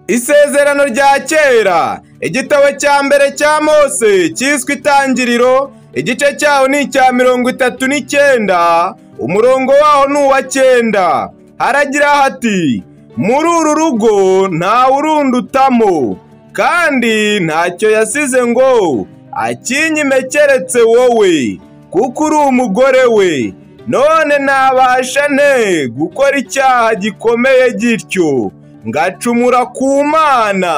isezerano rya kera igitabo cya mbere cya mose cyiswe itangiriro igice cyaho ni icya mirongo itatu n'icyenda umurongo waho ni uwa cyenda haragira hati muri uru rugo ntawe urundutamo kandi ntacyo yasize ngo akinyime keretse wowe kuko uri umugore we none nabasha nte gukora icyaha gikomeye gityo ngacumura ku mana